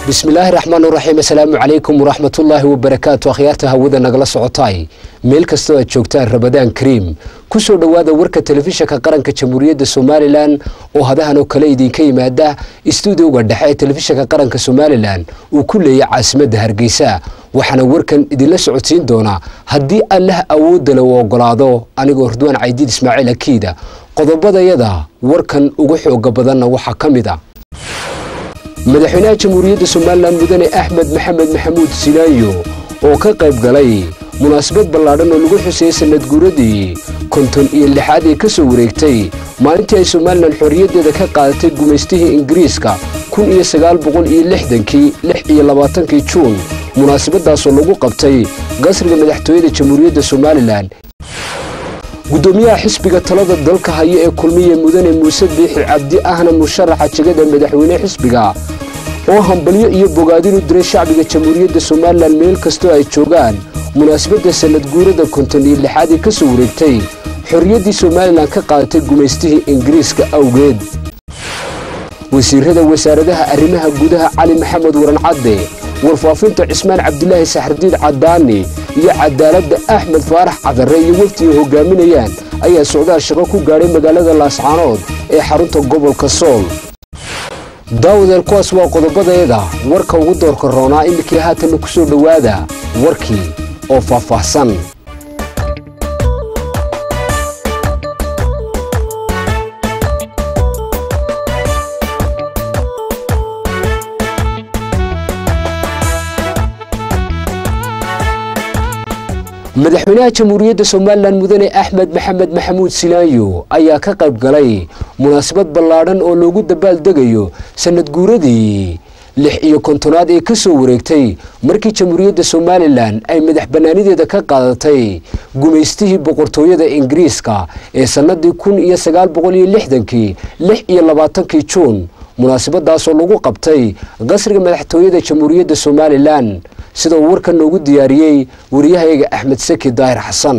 bismillaahi raxmaan raxiim assalaamu calaykum waraxmatullaahi wabarakaatu akhyaarta hawada nagala socotaay meel kastoo aad joogtaan rabadaan kariim kusoo dhowaada warka telefishinka qaranka jamhuuriyadda somalilan oo hadahan oo kale idinka yimaada istuudiyoga dhexe ee telefishinka qaranka somalilan uu ku leeyay caasimadda hargeysa waxaana warkan idinla socodsiin doonaa haddii allah awoodda le u ogolaado anigoo hordwaan caydiid ismaaciil akiida qodobadayada warkan ugu xooga badanna waxaa ka mid a madaxweynaha jamhuuriyadda somalilan mudane axmed maxamed maxamuud silaayo oo ka qayb galay munaasabad ballaadhan oo lagu xuseeyey sanad guuradii konton iyo lixaad ee ka soo wareegtay maalintii ay somalilan xorriyaddeeda ka qaadatay gumaystihii ingiriiska kun iyo sagaal boqol iyo lixdankii lix iyo labaatankii juun munaasabadaasoo lagu qabtay qasriga madaxtooyada jamhuuriyadda somalilan guddoomiyaha xisbiga talada dalka haya ee kulmiye mudane muuse biixi cabdi ahna musharaxa jegada madaxweyne xisbiga oo hambalyo iyo bogaadin u diray shacbiga jamhuuriyadda somalilan meel kastoo ay joogaan munaasabadda sanad guurada konton iyo lixaad ee ka soo wareegtay xorriyaddii somalilan ka qaadatay gumaystihii ingiriiska awgeed wasiirada wasaaradaha arrimaha gudaha cali maxamed waran cadde warfaafinta cismaan cabdilaahi saxardiid cadaani iyo cadaaladda axmed faarax cadare iyo wafdi ay hogaaminayaan ayaa socdaal shaqo ku gaadhay magaalada laascaanood ee xarunta gobolka sool daawadeel kuwaas waa qodobadeeda warka ugu doorka roonaa iminkii haatanna ku soo dhowaada warkii oo faahfaahsan madaxweynaha jamhuuriyadda somalilan mudane axmed maxamed maxamuud silaayo ayaa ka qayb galay munaasabad ballaadhan oo loogu dabaaldegayo sanad guuradii lix iyo kontonaad ee ka soo wareegtay markii jamhuuriyadda somalilan ay madax bannaanideeda ka qaadatay gumaystihii boqortooyada ingiriiska ee sannadii kun iyo sagaal boqol iyo lixdankii lix iyo labaatankii juun munaasabadaasoo lagu qabtay qasriga madaxtooyada jamhuuriyadda somalilan sida uu warkan noogu diyaariyey wariyahayga axmed saki daahir xasan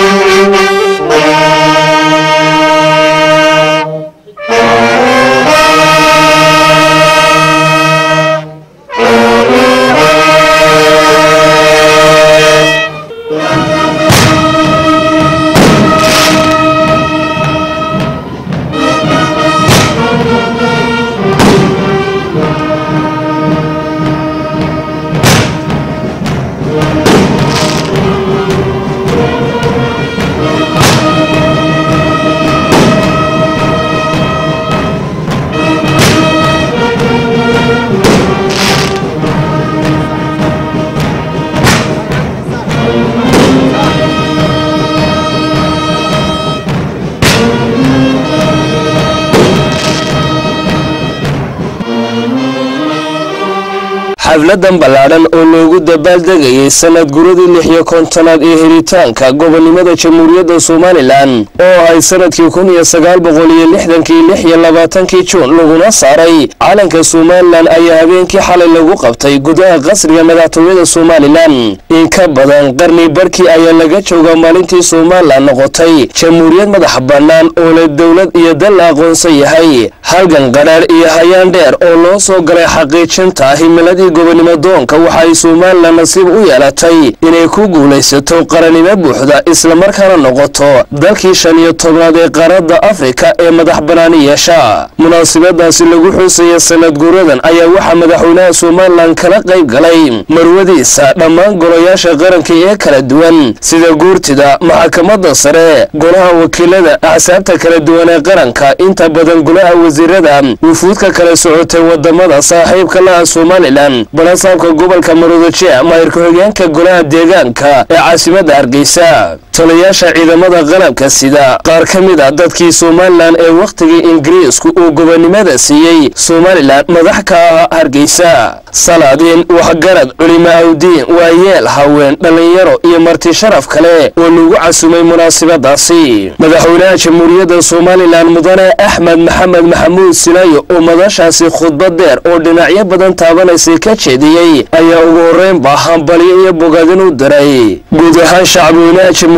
xafladan ballaadhan oo loogu dabaaldegayay sanad guradii lix iyo kontonaad ee helitaanka gobonnimada jamhuuriyadda somalilan oo ahay sanadkii kun iyo sagaal boqol iyo lixdankii lix iyo labaatankii juun laguna saaray calanka somalilan ayaa habeenkii xalay lagu qabtay gudaha qasriga madaxtooyada somalilan in ka badan qarni barkii ayaa laga joogaa maalintii somalilan noqotay jamhuuriyad madax bannaan oo leh dowlad iyo dal la aqoonsan yahay halgan qadhaadh iyo hayaan dheer oo loo soo galay xaqiijinta himiladii gobonnimo doonka waxa ay somalilan nasiib u yeelatay inay ku guulaysato qarannimo buuxda islamarkaana noqoto dalkii shan iyo tobnaad ee qaaradda afrika ee madax bannaani yeesha munaasabadaasi lagu xuusaya sanad guuradan ayaa waxaa madaxweynaha somalilan kala qayb galay marwadiisa dhammaan golayaasha qaranka ee kala duwan sida guurtida maxkamadda sare golaha wakiilada axsaabta kala duwan ee qaranka inta badan golaha wasiirada wufuudka kala socotay wadamada saaxiibka laha somalilan balasaabka gobolka maroodije maayir ku-xigeenka golaha deegaanka ee caasimadda hargeysa tolayaasha ciidamada qalabka sida qaar ka mid a dadkii somalilan ee wakhtigii ingiriisku uu gobonnimada siiyey somalilan madax ka ah hargeysa salaadiin waxgarad culimo awdiin waayeel haween dhallinyaro iyo marti sharaf kale oo lagu casumay munaasabadaasi madaxweynaha jamhuuriyadda somalilan mudane axmed maxamed maxamuud silaayo oo madashaasi khudbad deer oo dhinacyo badan taabanaysay ka jeediyey ayaa ugu horreynba hambalyo iyo bogaadin u diray guud ahaan shacabweynaha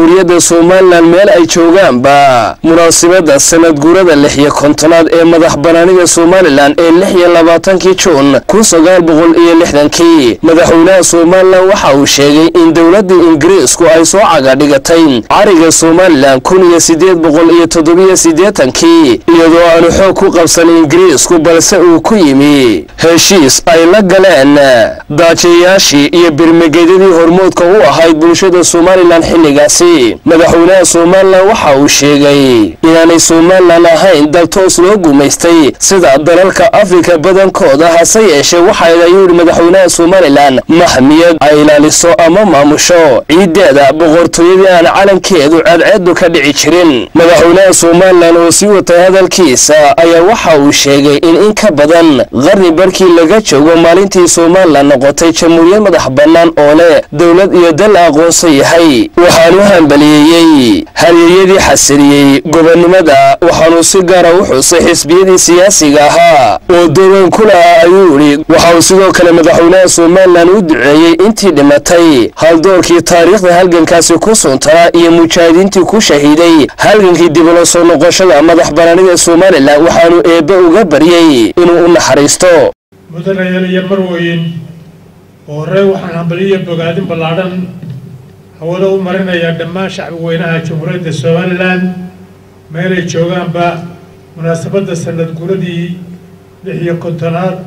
jamhuuriyadda somalilan meel ay joogaanba munaasibadda sanad guurada lix iyo kontonaad ee madax banaanida somalilan ee lix iyo labaatankii juun kun sagaal boqol iyo lixdankii madaxweynaha somalilan waxa uu sheegay in dowladda ingiriisku ay soo cagadhigatay cariga somalilan kun iyo siddeed boqol iyo toddobiyo siddeetankii iyadoo aanu xoog ku qabsan ingiriisku balse uu ku yimi heshiis ay la galeen daajayaashii iyo birmagedyadii hormoodka u ahayd bulshada somalilan xilligaasi madaxweynaha somalilan waxa uu sheegay inaanay somalilan ahayn dal toos loo gumaystay sida dalalka afrika badankooda hase yeeshee waxay ayuu yidhi madaxweynaha somalilan maxmiyad ay ilaaliso ama maamusho ciiddeeda boqortooyadii aan calankeedu ceedceedu ka dhici jirin madaxweynaha somalilan oo sii watay hadalkiisa ayaa waxa uu sheegay in in ka badan qarni barkii laga joogo maalintii somalilan noqotay jamhuuriyad madax bannaan oo leh dowlad iyo dal la aqoonsan yahay waxaanu hambaliyeeyey haryeyadii xasiliyey gobonnimada waxaanu si gaara u xusay xisbiyadii siyaasiga ahaa oo doogan ku lahaa ayuu yidhi waxa uu sidoo kale madaxweynaha somalilan u duceeyey intii dhimatay haldoorkii taariikhda halgankaasi ku suntanaa iyo mujaahidiintii ku shahiiday halgankii dib ula soo noqoshada madax banaanida somalilan waxaanu eebbe uga baryey inuu u naxariisto mudanayaal iyo marweyn oo horey waxaan hambaliyo bogaadin ballaadhan hawada u marinayaa dhammaan shacbi weynaha jamhuuriyadda somalilan meelay joogaanba munaasabadda sanad guradii lix iyo kontonaad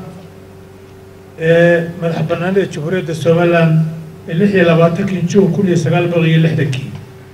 ee madax bannaanida jamhuuriyadda somalilan ee lix iyo labaatankii juun kun iyo sagaal boqol iyo lixdankii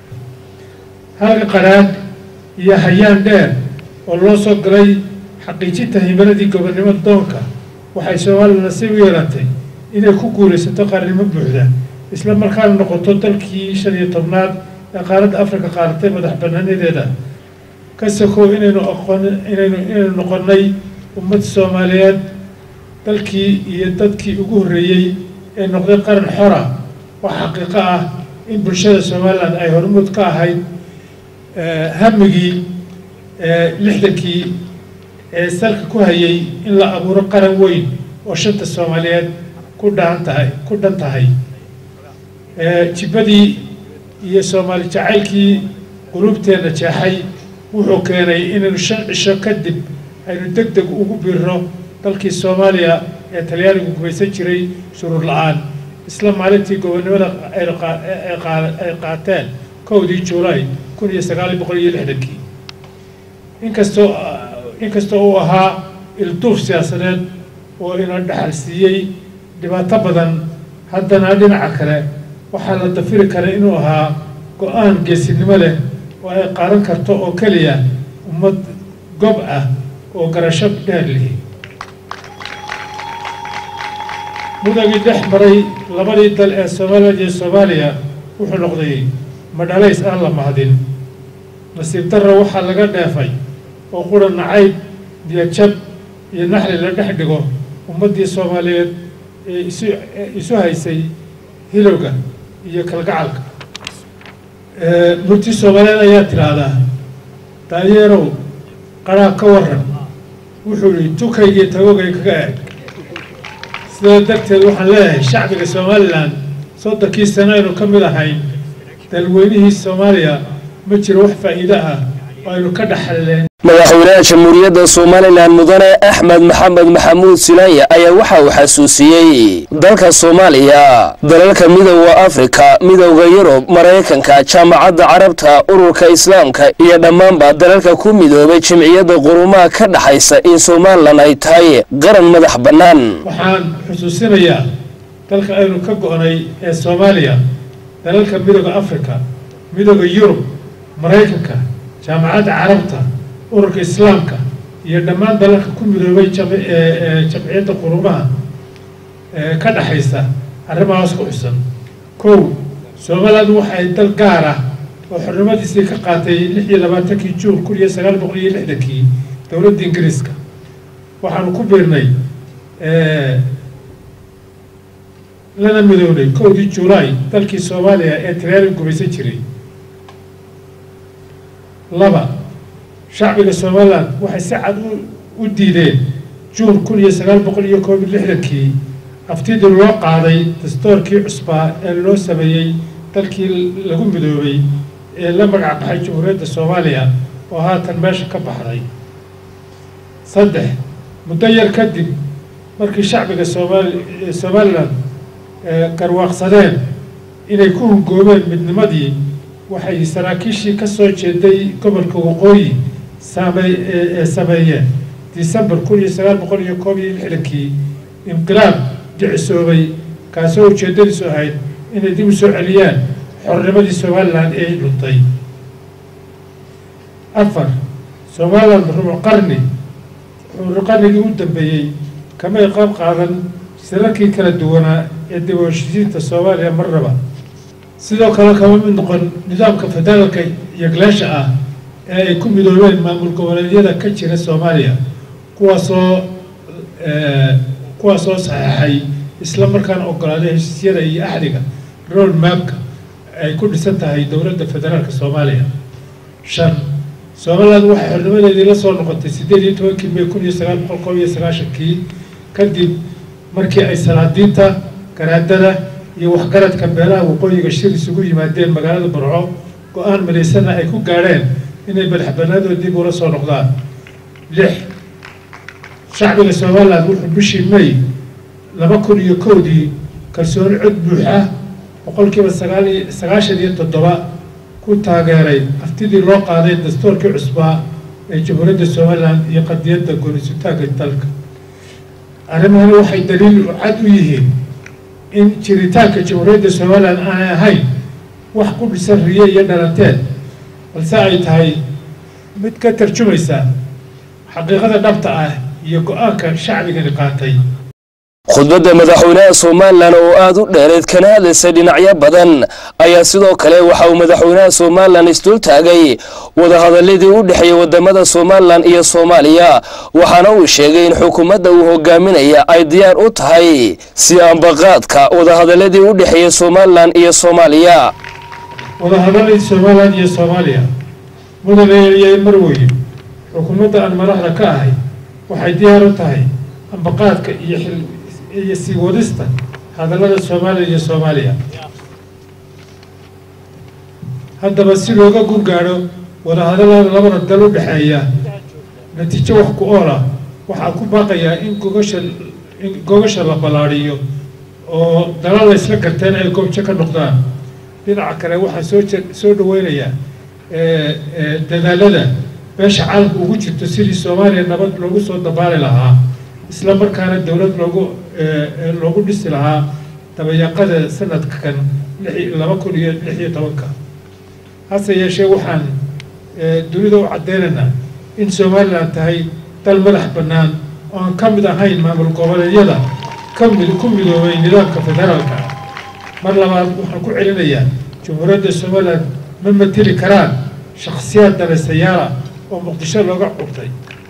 halka qaraadh iyo hayaan dheer oo loo soo galay xaqiijinta himiladii gobonnimo doonka waxay somalilan nasiib u yeelatay inay ku guulaysato qaranimo buuxda isla markaana noqoto dalkii shan iyo tobnaad ee qaaradda afrika qaadatay madax bannaanadeeda ka sokow inaynu aqoon inaynu inaynu noqonnay ummad soomaaliyeed dalkii iyo dadkii ugu horreeyey ee noqday qaran xora oo xaqiiqo ah in bulshada somalilan ay hormuud ka ahayd hamigii lixdankii ee salka ku hayay in la abuuro qaran weyn oo shanta soomaaliyeed ku dhaan tahay ku dhan tahay jibbadii iyo soomaali jacaylkii qulubteenna jeexay wuxuu keenay inaynu shan cisho kadib aynu deg deg ugu biirno dalkii soomaaliya ee talyaanigu gumaysan jiray shuruur la-aan isla maalintii gobonnimada ay qaateen kowdii juulaay kun iyo sagaal boqol iyo lixdankii inkastoo inkastoo uu ahaa ilduuf siyaasadeed oo ina dhaxal siiyey dhibaato badan haddana dhinaca kale waxaa la dafiri kara inuu ahaa go-aan geesinimo leh oo ay qaadan karto oo keliya ummad gob ah oo garasho dheer lihi mudagii dhex maray labadii dal ee somalilan iyo soomaaliya wuxuu noqday madhalays aan la mahadin nasiib darra waxaa laga dheefay oo qura nacayb diyajab iyo naxli la dhex dhigo ummaddii soomaaliyeed ee isu isu haysay hilowga iyo kalgacalka murti soomaaliyeed ayaa tidhaahdaa daayeerow qaraa ka waran wuxuu yihi tukaygii tagogay kaga eg sidaa darteed waxaan leeyahay shacbiga somalilan soddonkii sano aynu ka mid ahayn dalweynihii soomaaliya ma jiro wax faa'iido ah oo aynu ka dhaxalleen madaxweynaha jamhuuriyadda somalilan mudane axmed maxamed maxamuud silaanya ayaa waxa uu xasuusiyey dalka soomaaliya dalalka midooda afrika midowda yurub maraykanka jaamacadda carabta ururka islaamka iyo dhammaanba dalalka ku midoobay jimciyadda qurumaha ka dhaxaysa in somalilan ay tahay qaran madax bannaan waxaan xusuusinayaa dalka aynu ka go-nay ee soomaaliya dalalka midooda afrika midooda yurub maraykanka jaamacadda carabta ururka islaamka iyo dhammaan dalalka ku midoobay jamciyadda qurumaha ka dhaxaysa arrimahaas ku xusan kow somaliland waxay dal gaar ah oo xornimadiisii ka qaatay lix iyo labaatankii juun kun iyo sagaal boqol iyo lixdankii dowladda ingiriiska waxaanu ku biirnay lana midownay kowdii julaay dalkii soomaaliya ee talyaaniga gumaysan jiray laba shacbiga somalilan waxay si cad u diideen juun kun iyo sagaal boqol iyo koob iyo lixdankii aftidii loo qaaday dastoorkii cusbaa ee loo sameeyey dalkii lagu midoobay ee la magac baxay jamhuuriyadda soomaaliya oo haatan meesha ka baxday saddex muddo yar kadib markii shacbiga soomaali somalilan garwaaqsadeen inay ku hungoobeen midnimadii waxay saraakiishii ka soo jeeday gobolka waqooyi saamey ee sameeyeen december kun iyo sagaal boqol iyo koob iyo lixdankii inqilaab dhicisoobay kaasoo ujeeddadiisu ahayd inay dib u soo celiyaan xornimadii somalilan ee dhuntay afar somalilan rubuc qarni rubuc qarnigii u dambeeyey kamay qaab qaadan sirarkii kala duwanaa ee dib u heshiisiinta soomaaliya marnaba sidoo kale kama mid noqon nidaamka federaalka yagleesha ah ee ay ku midoobeen maamul goboleedyada ka jira soomaaliya kuwaasoo kuwaasoo saxeexay isla markaana ogolaaday heshiisyada iyo axdiga road mapka ay ku dhisan tahay dowladda federaalka soomaaliya shan somaliland waxay xornimadeedii la soo noqotay siddeed iyo tobankii may kun iyo sagaal boqol koob iyo sagaashankii kadib markii ay salaadiinta garaadada iyo waxgaradka beelaha waqooyiga shir isugu yimaadeen magaalada burco go-aan midaysana ay ku gaadheen inay madaxbanaadooda dib ula soo noqdaan lix shacbiga somaliland wuxuu bishii may laba kun iyo kowdii kalsooni cod buuxa boqolkiiba sagaal iyo sagaashan iyo toddoba ku taageeray haftidii loo qaaday dastuurkii cusbaa ee jamhuuriyadda somalilan iyo qadiyadda goonisutaanka dalka arrimahani waxay daliil cad u yihiin in jiritaanka jamhuuriyadda somalilan aanay ahayn wax ku dhisan riye iyo dhalanteed balse ay tahay mid ka tarjumaysa xaqiiqada dhabta ah iyo go-aanka shacbigani qaatay khudbadda madaxweynaha somalilan oo aada u dheereed kana hadlaysay dhinacyo badan ayaa sidoo kale waxa uu madaxweynaha somalilan isdul taagay wadahadaladii u dhexeeyey wadamada somalilan iyo soomaaliya waxaana uu sheegay in xukuumadda uu hogaaminaya ay diyaar u tahay si ambaqaadka wadahadaladii u dhexeeyey somalilan iyo soomaaliya wadahadaladii somalilan iyo soomaaliya mudane marweyn xukuumadda aan madaxda ka ahay waxay diyaar u tahay ambaqaadka iyo xil iyo sii wadista hadallada soomaaliya iyo soomaaliya haddaba si looga gun gaadho wadahadallada labada dal u dhexeeya natiijo wax ku ool ah waxaa ku baaqayaa in gogasha in gogasha la ballaadhiyo oo dalal la isla garteen ay goobjo ka noqdaan dhinaca kale waxaa soo je soo dhaweynayaa dadaalada beesha caalamka ugu jirto sidii soomaaliya nabad loogu soo dabaali lahaa isla markaana dowlad loogu loogu dhisi lahaa dabayaqada sanadkan lix laba kun iyo lix iyo tobanka hase yeeshee waxaan dunida u caddeynaynaa in somalilan tahay dal madax bannaan oo aan ka mid ahayn maamul goboleedyada ka mid ku midoobay nidaamka federaalka ah mar labaad waxaan ku celinayaa jamhuuriyadda somalilan ma mateli karaan shakhsiyaad danaystayaala oo muqdisho looga curtay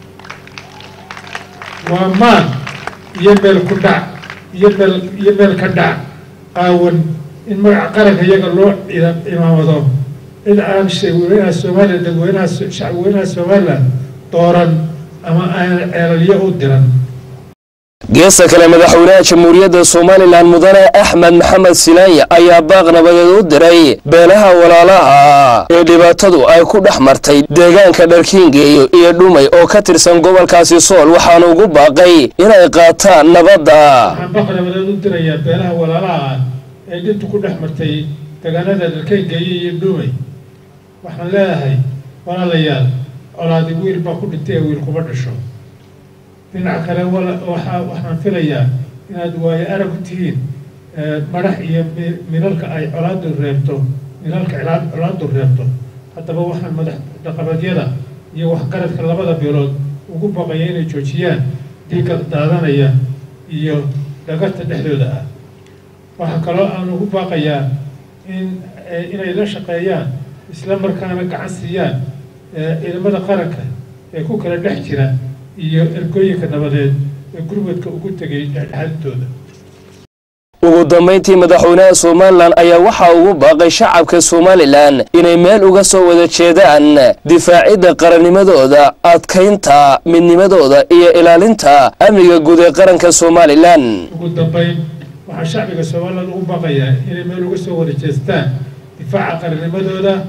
waa maan iyo meel ku dhac iyo meel iyo meel ka dhac qaawan in magaca qaranka iyaga loo cimaamado cid aan shaweynaha somalilan dadweynaha shacbweynaha somalilan dooran ama aan ceelalyo u diran geesta kale madaxweynaha jamhuuriyadda somalilan mudane axmed maxamed silaanya ayaa baaq nabadeed u diray beelaha walaalaha ee dhibaatadu ay ku dhex martay deegaanka dharkiingeeyo iyo dhumay oo ka tirsan gobolkaasi sool waxaana ugu baaqay inay qaataan nabadda waxaan baaq nabadeed u dirayaa beelaha walaalaha ah ee dhintu ku dhex martay deegaanada dharkiingeeyo iyo dhumay waxaan leedahay walaalayaal colaadi wiil baa ku dhintay ee wiil kuma dhasho dhinaca kale waxa waxaan filayaa inaad waayo arag u tihiin madax iyo milalka ay colaadu reebto milalka colaadu reebto haddaba waxaan madax dhaqameedyada iyo waxgaradka labada beelood ugu baqaya inay joojiyaan dhiigga daadanaya iyo dhagarta dhexdooda ah waxaa kaloo aan ugu baaqayaa in inay la shaqeeyaan isla markaana gacan siiyaan ciidamada qaranka ee ku kala dhex jira iyo ergooyinka nabadeed ee gurmadka ugu tegay dhexdhexaadintooda ugu dambayntii madaxweynaha somalilan ayaa waxaa ugu baaqay shacabka somalilan inay meel uga soo wada jeedaan difaacidda qarannimadooda adkaynta midnimadooda iyo ilaalinta amniga guud ee qaranka somalilan ugu dambayn waxaa shacbiga somalilan ugu baaqayaa inay meel uga soo wada jeestaan difaaca qarannimadooda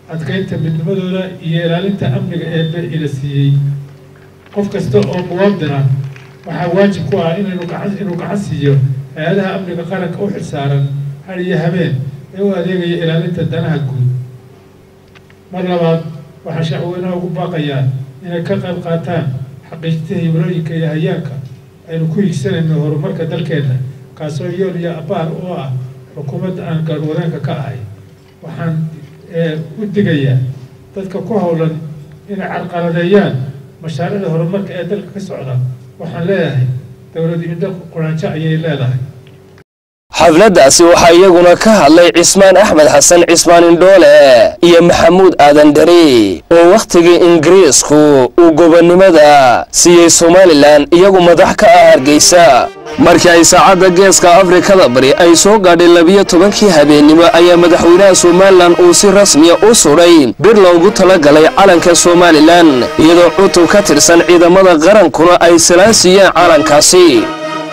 adkaynta midnimadooda iyo ilaalinta amniga eebe ila siiyey qof kasta oo muwaadina waxaa waajib ku ah inaynu gacan inuu gacan siiyo hay-adaha amniga qaranka u xilsaaran har iyo habeen ee u adeegaya ilaalinta danaha guud mar labaad waxaa shacweynaha ugu baaqayaan inay ka qayb qaataan xaqiijinta himilooyinka iyo hayaanka aynu ku higsanayno horumarka dalkeenna kaasoo yool iyo abaar oo ah xukuumadda aan garwadeenka ka ahay waxaan u digayaa dadka ku howlan inay carqaladeeyaan mashaariicda horumarka ee dalka ka socda waxaan leeyahay dowladda indho quraanjo ayay leedahay xafladdaasi waxaa iyaguna ka hadlay cismaan axmed xasan cismaan indhoole iyo maxamuud aadan dhari oo wakhtigii ingiriisku uu gobonnimada siiyey somalilan iyagu madax ka ah hargeysa markii ay saacadda geeska afrikada bari ay soo gaadhay labiyo tobankii habeennimo ayaa madaxweynaha somalilan uu si rasmiya u sudhay bir loogu talagalay calanka somalilan iyadoo cutub ka tirsan ciidamada qarankuna ay salaan siiyeen calankaasi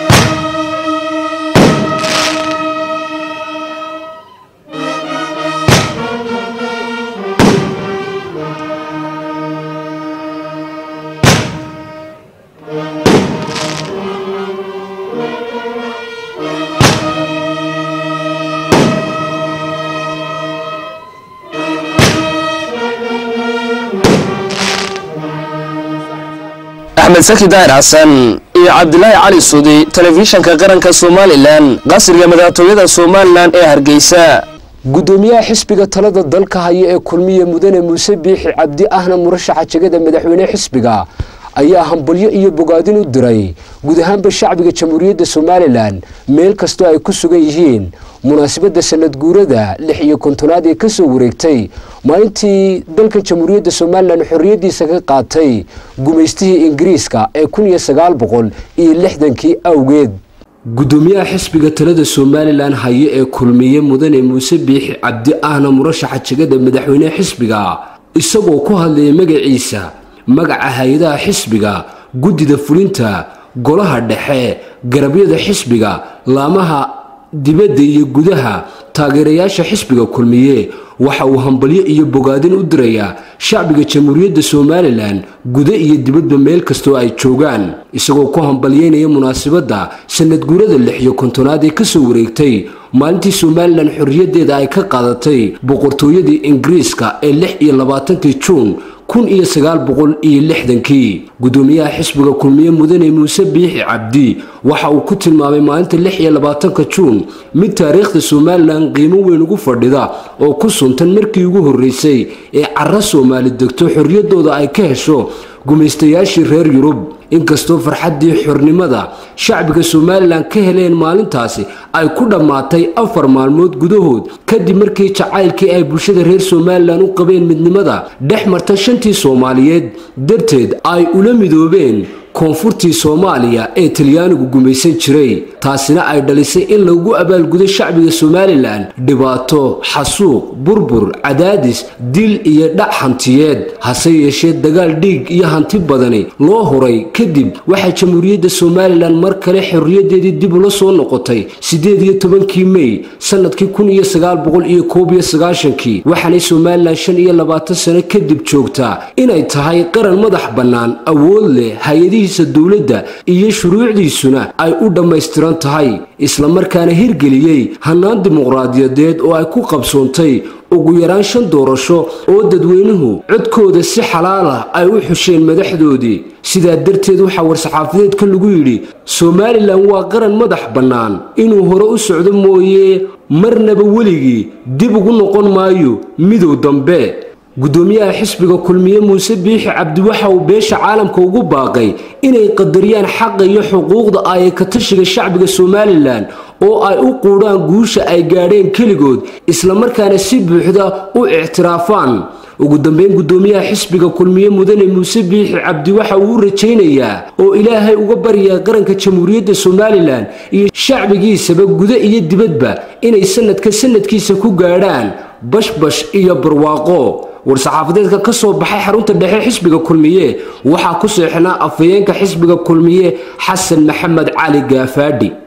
axmed saki daahir xasan iyo cabdilaahi cali sudi telefishanka qaranka somalilan qasriga madaxtooyada somalilan ee hargeysa gudoomiyaha xisbiga talada dalka haya ee kulmiye mudane muuse biixi cabdi ahna murashaxa jegada madaxweyne xisbiga ayaa hambalyo iyo bogaadin u diray guud ahaanba shacbiga jamhuuriyadda somalilan meel kastoo ay ku sugan yihiin munaasabadda sanad guurada lix iyo kontonaad ee kasoo wareegtay maalintii dalkan jamhuuriyadda somalilan xorriyaddiisa ka qaatay gumaystihii ingiriiska ee kun iyo sagaal boqol iyo lixdankii awgeed gudoomiyaha xisbiga talada somalilan haye ee kulmiye mudane muuse biixi cabdi ahna murashaxa jegada madaxweyne xisbiga isagoo ku hadlaya magaciisa magaca hay-adaha xisbiga guddida fulinta golaha dhexe garabyada xisbiga laamaha dibadda iyo gudaha taageerayaasha xisbiga kulmiye waxa uu hambalyo iyo bogaadin u dirayaa shacbiga jamhuuriyadda somalilan guda iyo dibadba meel kastoo ay joogaan isagoo ku hambalyeynaya munaasabadda sanad guurada lix iyo kontonaad ee kasoo wareegtay maalintii somalilan xorriyaddeeda ay ka qaadatay boqortooyadii ingiriiska ee lix iyo labaatankii juun kun iyo sagaal boqol iyo lixdankii gudoomiyaha xisbiga kulmiye mudane muuse biixi cabdi waxa uu ku tilmaamay maalinta lix iyo labaatanka juun mid taariikhda somalilan qiimo weyn ugu fadhida oo ku suntan markii ugu horreysay ee cara soomaali degto xorriyaddooda ay ka hesho gumaystayaashii reer yurub inkastoo farxaddii xornimada shacbiga somalilan ka heleen maalintaasi ay ku dhammaatay afar maalmood gudahood kadib markii jacaylkii ay bulshada reer somalilan u qabeen midnimada dhex marta shantii soomaaliyeed darteed ay ula midoobeen koonfurtii soomaaliya ee talyaanigu gumaysan jiray taasina ay dhalisay in lagu abaalgudo shacbiga somalilan dhibaato xasuuq burbur cadaadis dil iyo dhac hantiyeed hase yeeshee dagaal dhiig iyo hanti badani loo huray kadib waxaa jamhuuriyadda somalilan mar kale xorriyaddeedii dib ula soo noqotay siddeed iyo tobankii mey sanadkii kun iyo sagaal boqol iyo koob iyo sagaashankii waxaanay somalilan shan iyo labaatan sano kadib joogtaa inay tahay qaran madax bannaan awood leh hay-adihiisa dowladda iyo shuruucdiisuna ay u dhammaystiran tahay islamarkaana hirgeliyey hannaan dimuqraadiyadeed oo ay ku qabsoontay ugu yaraan shan doorasho oo dadweynuhu codkooda si xalaalah ay u xusheen madaxdoodii sidaa darteed waxaa war-saxaafadeedka lagu yidhi somalilan waa qaran madax bannaan inuu hore u socdo mooye marnaba weligii dib ugu noqon maayo midow dambe gudoomiyaha xisbiga kulmiye muuse biixi cabdi waxa uu beesha caalamka ugu baaqay inay qadariyaan xaqa iyo xuquuqda ay ka tashiga shacbiga somalilan oo ay u quudhaan guusha ay gaadheen keligood islamarkaana si buuxda u ictiraafaan ugu dambeyn gudoomiyaha xisbiga kulmiye mudane muuse biixi cabdi waxa uu u rajaynayaa oo ilaahay uga baryaa qaranka jamhuuriyadda somalilan iyo shacbigiisaba guda iyo dibadba inay sanadka sanadkiisa ku gaadhaan bashbash iyo barwaaqo war-saxaafadeedka ka soo baxay xarunta dhexe xisbiga kulmiye waxaa ku seexnaa afhayeenka xisbiga kulmiye xasan maxamed cali gaafaadhi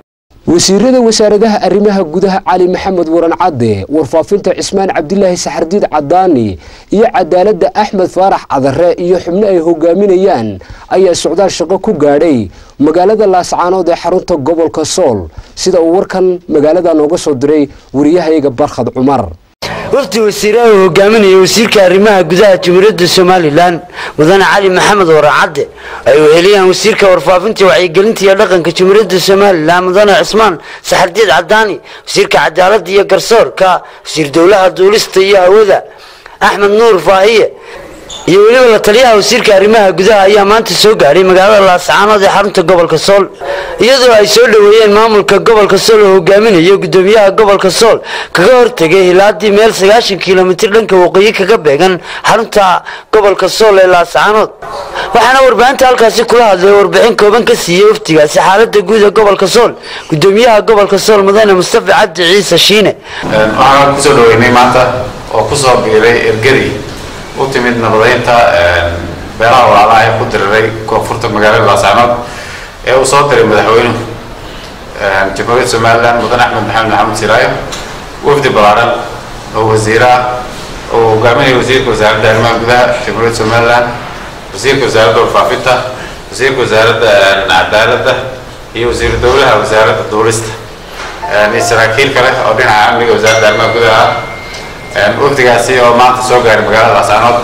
wasiirada wasaaradaha arrimaha gudaha cali maxamed waran cadde warfaafinta cismaan cabdilaahi saxardiid cadaani iyo cadaaladda axmed faarax cadare iyo xubno ay hogaaminayaan ayaa socdaal shaqo ku gaadhay magaalada laascaanood ee xarunta gobolka sool sida uu warkan magaalada nooga soo diray wariyahayaga barkhad cumar wafdi wasiiraha uu hogaaminaya wasiirka arrimaha gudaha jamhuuriyadda somalilan mudane cali maxamed waracadde ay weheliyaan wasiirka warfaafinta wacyigelinta iyo dhaqanka jamhuuriyadda somalilan mudane cismaan saxardiid cadaani wasiirka cadaaladda iyo garsoorka wasiir dowlaha duulista iyo hawada axmed nuur faahiye iyo weliba la taliyaha wasiirka arrimaha gudaha ayaa maanta soo gaadhay magaalada laascaanood ee xarunta gobolka sool iyadoo ay soo dhoweeyeen maamulka gobolka sool oo hogaaminayo gudoomiyaha gobolka sool kaga hortegay hilaadii meel sagaashan kilomitir dhanka waqooyi kaga beegan xarunta gobolka sool ee laascaanood waxaana warbaahinta halkaasi kula hadlay warbixin kooban ka siiyey waftigaasi xaalada guud ee gobolka sool gudoomiyaha gobolka sool mudane mustafa cabdi ciise shiine waxaan kusoo dhaweynay maanta oo kusoo biiray ergadi u timid nabadaynta beelaha walaalaha ee ku diriray koonfurta magaalada laascaanood ee uu soo diray madaxweynuhu jamhuuriyadda somalilan mudan axmed maxamed maxamed siraayo wafdi ballaaran oo wasiiraha oo hogaaminaya wasiirka wasaaradda arrimaha gudaha jamhuuriyadda somalilan wasiirka wasaaradda warfaafinta wasiirka wasaaradda cadaaladda iyo wasiiru dowlaha wasaaradda duulista iyo saraakiil kale oo dhinaca amniga wasaaradda arrimaha gudaha ah wafdigaasi oo maanta soo gaaray magaalada laascaanood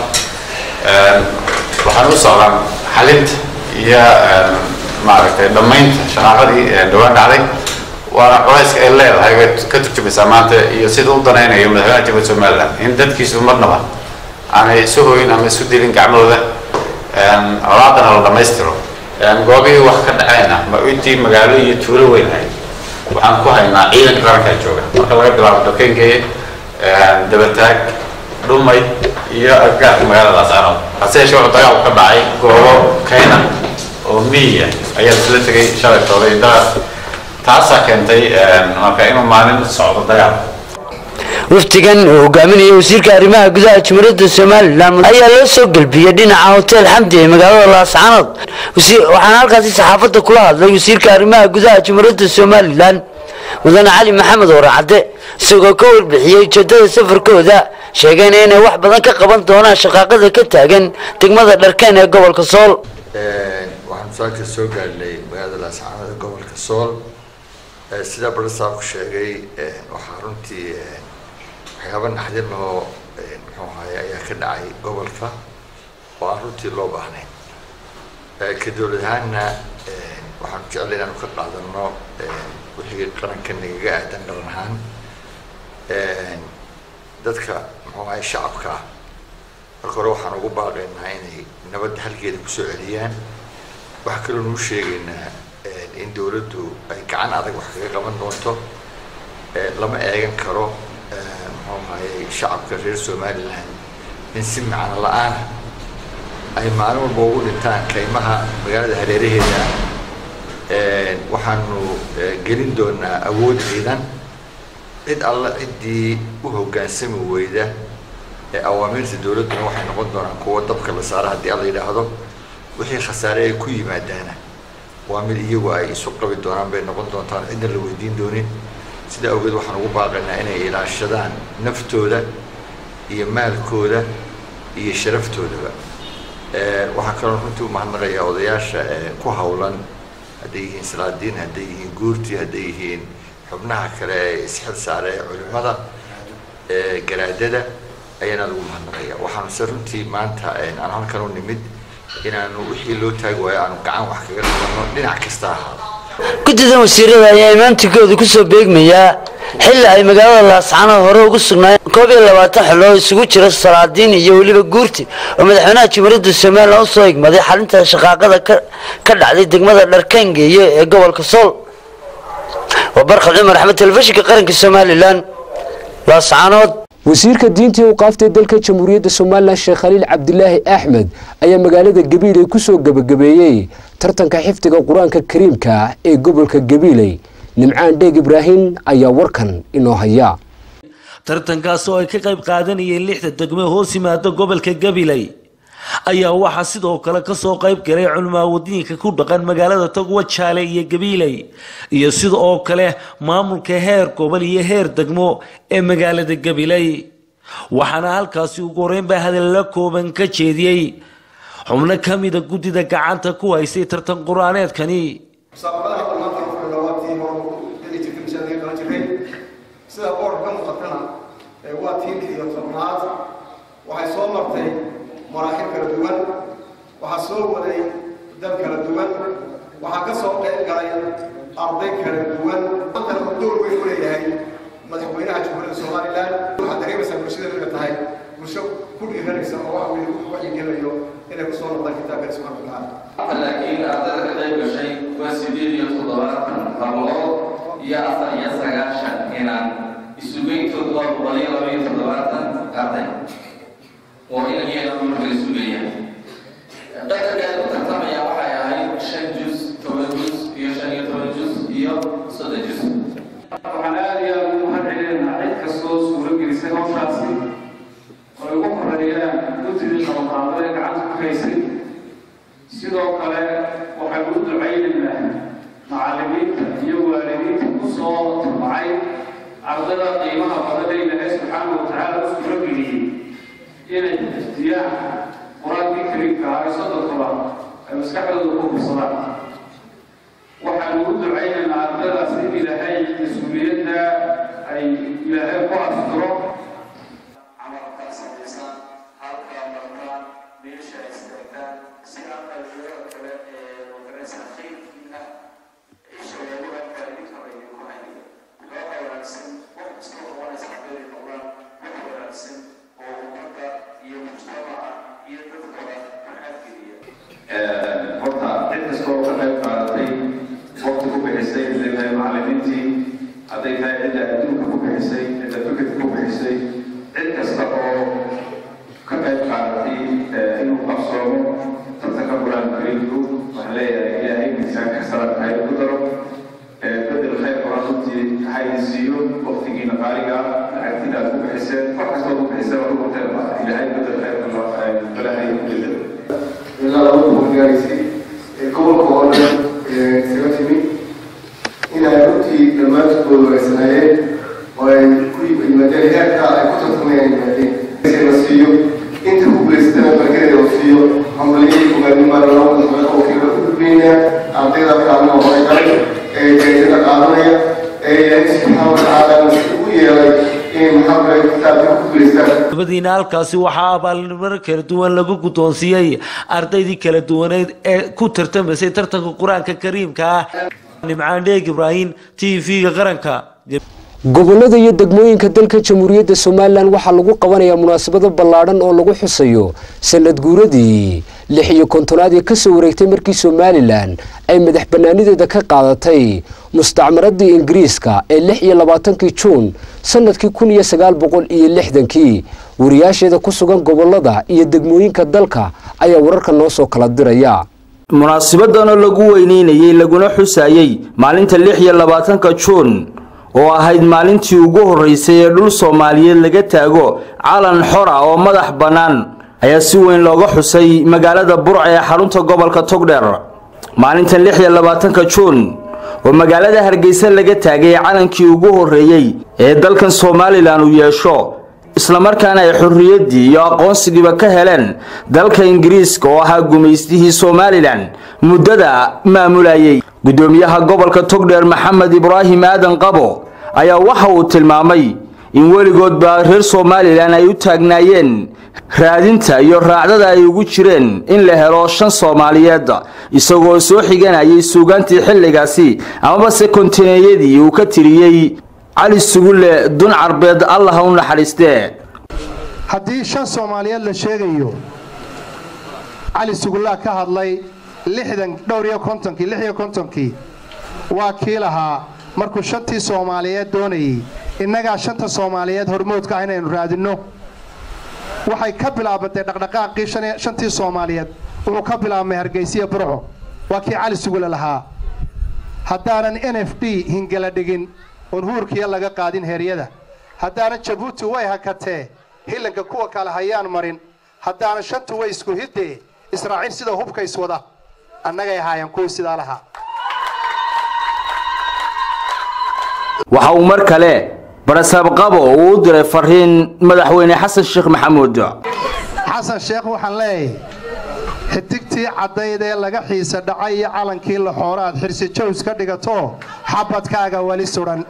waxaan u socdaan xalinta iyo maaragtay dhammaynta shaqaaqadii dhawaan dhacday waana culayska ay leedahay way ka turjumaysaa maanta iyo sida u danaynayo madaxweynaha jamhuuriyadda somaliland in dadkiisu marnaba aanay isu hoyin ama isu dilin gacmahooda colaadana la dhammaystiro goobihii wax ka dhacayna ma intii magaalo iyo tuulo weyn ahayd waxaan ku haynaa ciidanka qarankaa jooga marka laga bilaabo dokenkeeye dabataag dhumay iyo aggaarka magaalada laascaanood hase yeeshee wuxuu dagaal ka dhacay goobo kayna oo miyiya ayaa isla tegay shalay tooday darar taasaa keentay marka inuu maalin socdo dagaal waftigan uu hogaaminaya wasiirka arrimaha gudaha jamhuuriyadda somalilan ayaa loo soo gelbiyey dhinaca hotel xamdi ee magaalada laascaanood waxaana halkaasi saxaafadda kula hadlay wasiirka arrimaha gudaha jamhuuriyadda somalilan mudane cali maxamed waracadde isagoo ka warbixiyey ujeedada safarkooda sheegayna inay wax badan ka qaban doonaan shaqaaqada ka taagan degmada dharkeen ee gobolka sool waxaanu saaka soo gaadhnay magaalada laascaanood ee gobolka sool sida barasaabku sheegay waxaa runtii waxyaaba naxdin oo muxuu ahaye ayaa ka dhacay gobolka oo aan runtii loo baahnayn ka dowlad ahaanna waxaanu jeclay inaanu ka qaadano wixii qaranka nagaga aadan qaran ahaan dadka muxuu ahay shacabka ah marka hore waxaan ugu baaqaynaa inay nabadda halkeeda kusoo celiyaan waxaa kaloo nuu sheegaynaa in dowladdu ay gacan adag wax kaga qaban doonto lama eegan karo muxuu ahayey shacabka reer somalilan in si macno la-aana ay maalin walba ugu dhintaan kaymaha magaalada hareeraheeda waxaanu gelin doonaa awood ciidan cid alla ciddii u hoggaansami weyda ee awaamiirta dowladduna waxay noqon doonaan kuwo dabka la saara haddii alla yidhaahdo wixii khasaare ay ku yimaadaana waa mid iyagu ay isu qabi doonaan bay noqon doontaan cidna la weydiin doonin sidaa awgeed waxaan ugu baaqaynaa inay ilaashadaan naftooda iyo maalkooda iyo sharaftoodaa waxaan kaloo runtii umahadnaqayaa odayaasha ku hawlan hadday yihiin salaadiin hadday yihiin guurtii hadday yihiin xubnaha kale ee isxil saare ee culimada garaadada ayaana lagu mahadnaqaya waxaanu se runtii maanta aan halkan u nimid inaanu wixii loo taagi waayo aanu gacan wax kaga qabano dhinac kasta ahaado guddidan wasiirada ayaa imaantinkooda kusoo beegmayaa xilli ay magaalada laascaanood hore ugu sugnaayeen koob iyo labaatan xiloo isugu jira salaadiin iyo weliba guurti oo madaxweynaha jamhuuriyadda somalilan usoo igmaday xalinta shaqaaqada ka dhacday degmada dharkaangeeye ee gobolka sool waa barkhad cumar axmed telefishinka qaranka somalilan laascaanood wasiirka diintii u qaaftay dalka jamhuuriyadda somalilan sheekh khaliil cabdilaahi axmed ayaa magaalada gabiiley kusoo gebagabeeyey tartanka xifdiga qur-aanka kariimka ee gobolka gabiiley nimcaan dheeg ibraahim ayaa warkan inoo haya tartankaas oo ay ka qayb qaadanayeen lixda degmo hoos yimaada gobolka gabiley ayaa waxaa sidoo kale kasoo qayb galay culimaawadiinka ku dhaqan magaalada togwa jaale iyo gabiiley iyo sida oo kale maamulka heer gobol iyo heer degmo ee magaalada gabiley waxaana halkaasi ugu horeynbaa hadalla kooban ka jeediyey xubno ka mida guddida gacanta ku haysay tartan qur-aaneedkani musaabaqadaha dhammaantii fadhiga waa tii hore geli jirtay mishaadii qalan jiray sida boorka ka muuqatana ee waa tiinkii iyo tobnaad waxay soo martay maraaxil kala duwan waxaa soo waday dad kala duwan waxaa ka soo qayb galay arday kala duwan maantana uu door weyn u leeyahay madaxweynaha jamhuuriyadda somalilan waxaad dareemaysaa bulshada inay tahay bulsho ku dhiiranaysa oo wax weyn waxyigelinayo inay kusoo noqdaan kitaabka subxaana watacaala laakiin ardayda ka qayb gashay waa sideed iyo toddobaatan hablood iyo afar iyo sagaashan inaan isugeyntoodu waa boqol iyo laba iyo toddobaatan arday oo inan iyana marka la sugaya qadarka ay ku tartamaya waxay ahayd shan jus toban jus iyo shan iyo toban jus iyo soddon jus waxaan aada iyo aada ugu mahadcelinaynaa cid kastoo suuro gelisay hawshaasi oo ay ugu horeeyaan guddidii qabanqaado ee gacanta ku haysay sidoo kale waxaan u ducaynaynaa macallimiinta iyo waalidiinta ku soo tabacay ardada qiimaha badan ee ilaahay subxaana wa tacaala u suuro geliyey inay xifdiyaan qur-aankii kariimka ah ee sodonkoba ay maskaxdooda ku hubsadaan waxaan ugu ducaynaynaa ardadaas in ilaahay mas-uuliyadda ay ilaahay ku asturo camalkaa samaysan halkaa markaan meesha istaagaan si aqaliyada kale ee magaraysa khayrkiina isha loogu arkaa idinkaba idinku hayay loo wanaagsan wax kasta qabanaysa hadday noqdaan wax wanaagsan oo ummadda iyo mujtamaca iyo dadkaba maxaadgeliya horta cid kastoo ka qayb qaadatay waqti ku bixisay hadday tahay macallimiintii hadday tahay cidda adduunka ku bixisay cidda fikirka ku bixisay cid kasta oo ka qayb qaadatay inuu qabsoomo tartanka qur-aan kariimku waxaan leeyahay ilaahay miisaanka salaadkahay ku daro bedel khayr qur-aan runtii haydi siiyo waqtigiina qaaliga lacagtiina aad ku bixiseen wax kastoo ku bixiseen oo ku teelma ilaahay bedel khayr balaahay ku bedelo ilaa laba boqol gaaraysay ee gobolka oo dhan isaga timi inay runtii dhammaantood wanaagsanayeen oo ay ku yimaadeen heerka ay ku tartamayaan yimaadeen la siiyo inta ku guulaysatana barkeeda la siiyo hambaliyadii hogaanimaana loo madaxweyne oo kiiba ku gudbinaya ardayda kaalmaha hore galay ee jaayisada qaadanaya ee ilaahay subxaana watacaala u yeelay inay maxaa kitaabka ku guulaystaan dabadiina halkaasi waxaa abaalnimada kala duwan lagu guddoonsiiyey ardaydii kala duwaneed ee ku tartamaysay tartanka qur-aanka kariimka ah nimcaan dheeg ibraahim t v-ga qaranka gobollada iyo degmooyinka dalka jamhuuriyadda somalilan waxaa lagu qabanayaa munaasabado ballaadhan oo lagu xusayo sanad guuradii lix iyo kontonaad ee kasoo wareegtay markii somalilan ay madax bannaanideeda ka qaadatay mustacmaradii ingiriiska ee lix iyo labaatankii juun sanadkii kun iyo sagaal boqol iyo lixdankii wariyaasheeda ku sugan gobollada iyo degmooyinka dalka ayaa wararka noo soo kala diraya munaasibadan oo lagu weyneynayey laguna xusayey maalinta lix iyo labaatanka juun oo ahayd maalintii ugu horreysay ee dhul soomaaliyeed laga taago calan xor ah oo madax bannaan ayaa si weyn looga xusay magaalada burca ee xarunta gobolka togdheer maalinta lix iyo labaatanka juun oo magaalada hargeysa laga taagay calankii ugu horreeyey ee dalkan somalilan uu yeesho islamarkaana ay xorriyaddii iyo aqoonsigiiba ka heleen dalka ingiriiska oo ahaa gumaystihii somalilan muddada maamulayay guddoomiyaha gobolka togdheer maxamed ibraahim aadan qabo ayaa waxa uu tilmaamay in weligoodba reer somalilan ay u taagnaayeen raadinta iyo raacdada ay ugu jireen in la helo shan soomaaliyeed isagoo soo xiganayay suugaantii xilligaasi amabase kontineeyadii uu ka tiriyey cali sugulle dun carbeed allah u naxariistee haddii shan soomaaliyeed la sheegayo cali sugullaa ka hadlay lixdan dhowr iyo kontonkii lix iyo kontonkii waa kii lahaa markuu shantii soomaaliyeed doonayey innagaa shanta soomaaliyeed hormoodka ah inaynu raadinno waxay ka bilaabantay dhaqdhaqaaqii shantii soomaaliyeed wuxuu ka bilaabmay hargeysiya burco waa kii cali sugulle lahaa haddaanan n f d hingala dhigin oon huurkiya laga qaadin heeryada haddaanan jabuuti way hakatee hillanka kuwa kale hayaan marin haddaana shantu way isku hiddee israaciil sida hubka iswada annagay ahaayeen kuwii sidaa lahaa waxa uu mar kale barasaabqabo uu u diray fariin madaxweyne xasan sheekh maxamuud xasan sheekh waxaan leeyahay xidigtii caddayd ee laga xiisa dhacay iyo calankii laxoora aad xirsi jows ka dhigato xabadkaaga weli sudhan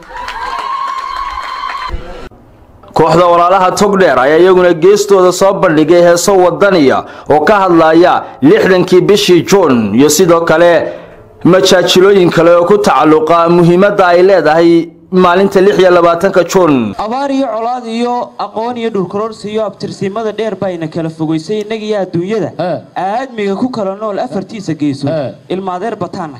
kooxda walaalaha togdheer ayaa iyaguna geestooda soo bandhigay heeso wadaniya oo ka hadlaya lixdankii bishii juun iyo sidoo kale majaajilooyin kale oo ku tacalluqa muhiimadda ay leedahay maalinta lix iyo labaatanka juun abaar iyo colaad iyo aqoon iyo dhulkaroorsi iyo abtirsiimada dheer bayna kala fogaysay innagiyo adduunyada aadmiga ku kala nool afartiisa geeso ilmaadeer bataana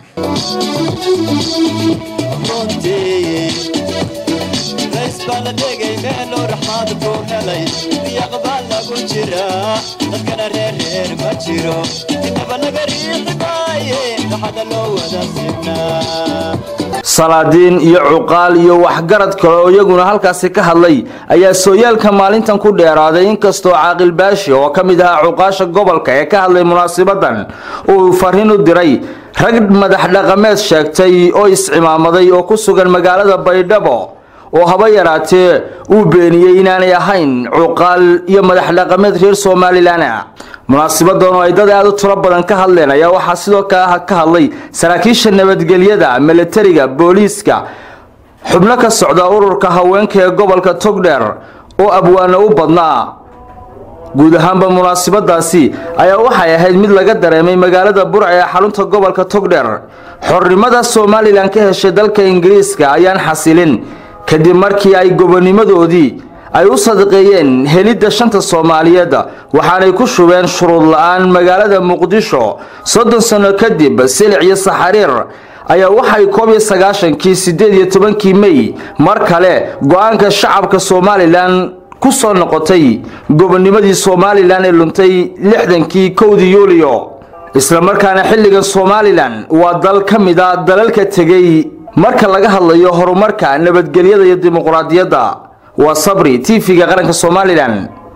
salaadiin iyo cuqaal iyo waxgarad kale oo iyaguna halkaasi ka hadlay ayaa sooyaalka maalintan ku dheeraaday inkastoo caaqil baashi oo ka mid ahaa cuqaasha gobolka ee ka hadlay munaasibadan uu fariin u diray rag madax dhaqameed sheegtay oo iscimaamaday oo ku sugan magaalada baydhabo oo haba yaraatee uu beeniyey inaanay ahayn cuqaal iyo madax dhaqameed reer somalilan munaasibadan oo ay dad aad u tiro badan ka hadleen ayaa waxaa sidoo kale ka hadlay saraakiisha nabadgelyada milatariga booliiska xubno ka socda ururka haweenka ee gobolka togdheer oo abwaano u badnaa guud ahaanba munaasibadaasi ayaa waxay ahayd mid laga dareemay magaalada burca ee xarunta gobolka togdheer xornimada somalilan ka heshay dalka ingiriiska ayaan xasilin kadib markii ay gobonimadoodii ay u sadaqeeyeen helidda shanta soomaaliyeed waxaanay ku shubeen shuruud la-aan magaalada muqdisho soddon sano kadib silic iyo saxariir ayaa waxay koob iyo sagaashankii siddeed iyo tobankii mey mar kale go-aanka shacabka somalilan ku soo noqotay gobonimadii somalilan ee luntay lixdankii kowdii yuuliyo islamarkaana xilligan somalilan waa dal ka mid a dalalka tegey marka laga hadlayo horumarka nabadgelyada iyo dimuqraadiyadda waa sabri tv-ga qaranka somalilan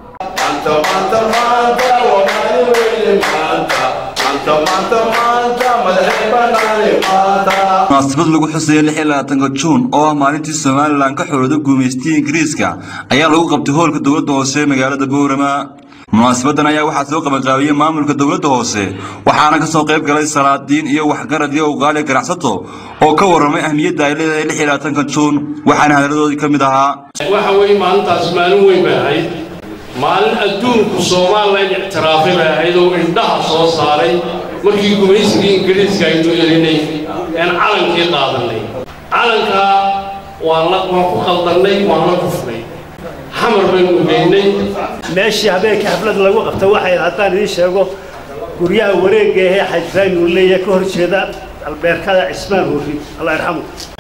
munaasabad lagu xusaya lix iyo labaatanka juun oo ah maalintii somalilan ka xorooda guumaystiyii ingiriiska ayaa lagu qabtay hoolka dowladda hoose ee magaalada boorama munaasabadan ayaa waxaa soo qabanqaabiyey maamulka dowladda hoose waxaana kasoo qayb galay salaadiin iyo waxgarad iyo uqaali ganacsato oo ka warramay ahmiyadda ay leedahay lix iyo labaatanka juun waxaana hadaladoodii ka mid ahaa waxa weeye maalintaas maalin weyn bay ahayd maalin adduunku soomaalilan ictiraafay bay ahayd oo indhaha soo saaray markii gumaysigii ingiriiska aynu elinay een calankii qaadanay calankaa waan la waan ku qaldannay waan la kufnay xamar baynu geynay meeshii habeenkii xaflad lagu qabta waxay haddaan idiin sheego guryaha wareegga ahee xajraan uu leeyahay ka hor jeeda albeerkada cismaan hurri allah yarxamu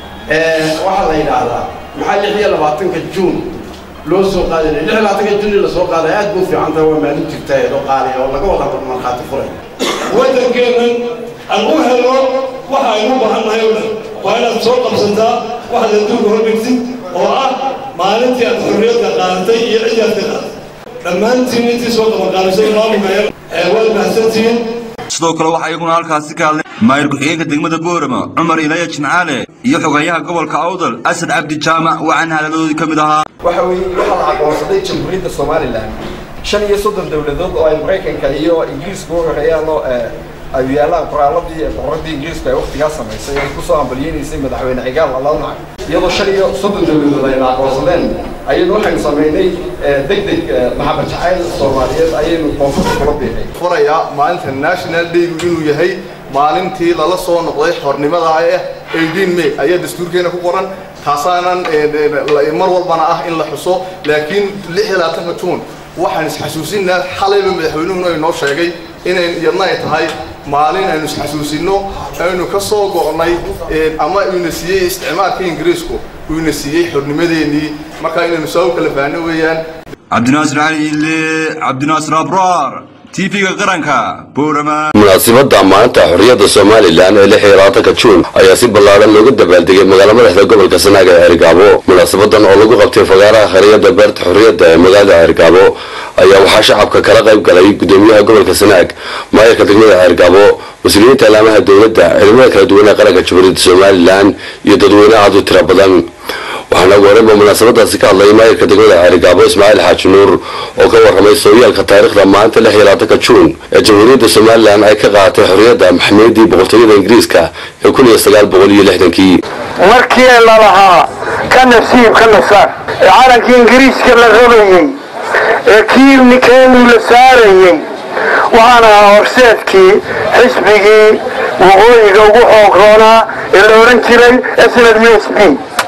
waxaa la yidhaahdaa maxaa lix iyo labaatanka juun loo soo qaaday lix iyo labaatanka juun in la soo qaaday aad buu fiican tahay waa maalin jirta ee loo qaadaya oo laga wada markhaati furay waddankeennan aan u helo waxa aynu baahannahay oo dhan waa inaad soo qabsataa waxaad adduunka hordhigtid oo ah maalintii aad xorriyadda qaadatay iyo ciddii aad ka qaadatay dhammaantiin intii soo qabanqaabisay maamulka ee waad mahadsantihiin sidoo kale waxaa iyaguna halkaasi ka hadlay maayir ku-xigeenka degmada boorama cumar ilaya jimcaale iyo xogeeyaha gobolka awdal asad cabdi jaamac waxaana hadaladoodii ka mid ahaa waxa weeye waxaa la aqoonsaday jamhuuriyadda somalilan shan iyo soddon dowladood oo ay maraykanka iyo ingiriisku u horeeyaan oo ay yaalaan qoraaladii boqoradii ingiriisku ay waqtigaa samaysay ay kusoo ambalyeynaysay madaxweyne cigaal alawnac iyadoo shan iyo soddon dowladood ayna aqoonsadeen ayaynu waxaynu samaynay deg deg maxamed jacayl soomaaliyeed ayaynu koonfurta kula biixay furayaa maalinta national daygu inuu yahay maalintii lala soo noqday xornimada ah ee 18 may ayaa dastuurkeena ku qoran taasaanan mar walbana ah in la xuso laakiin 26 juun waxaan isxasuusinaa xalayba madaxweynuhuna inoo sheegay inay iyadna ay tahay maalin aynu isxasuusinno aynu ka soo go'nay ama ina siiyey isticmaalka ingiriisku uu ina siiyey xornimadeennii markaa inaynu saa u kala faahno weeyaan cabdinaasir cali ile cabdinaasir abraar tv-ga qaranka boorama munaasabadda maalinta xorriyadda somalilan ee lix iyo labaatanka juun ayaa si ballaadhan looga dabaaldegay magaala madaxda gobolka sanaaga ee cergaabo munaasabadan oo lagu qabtay fagaaraha khariyadda beerta xorriyadda ee magaalada cergaabo ayaa waxaa shacabka kala qayb galay gudoomiyaha gobolka sanaag maayarka degmada cergaabo mas-uuliyiinta ilaamaha dowladda ciidamada kala duwan ee qaranka jamhuuriyadda somalilan iyo dadweyne aad u tira badan waxaana ugu horreynba munaasabadaasi ka hadlay maayirka degmada ceerigaabo ismaaciil xaaji nuur oo ka warramay sooyaalka taariikhda maalinta lix iyo labaatanka juun ee jamhuuriyadda somalilan ay ka qaadatay xorriyadda maxamiyadii boqortooyada ingiriiska ee kun iyo sagaal boqol iyo lixdankii markii la lahaa ka nasiib ka nasaar ee calankii ingiriiska la rabayey ee kii nikeenu la saarayey waxaan ahaa horseedkii xisbigii waqooyiga ugu xoog-roonaa ee la odhan jiray snad u s b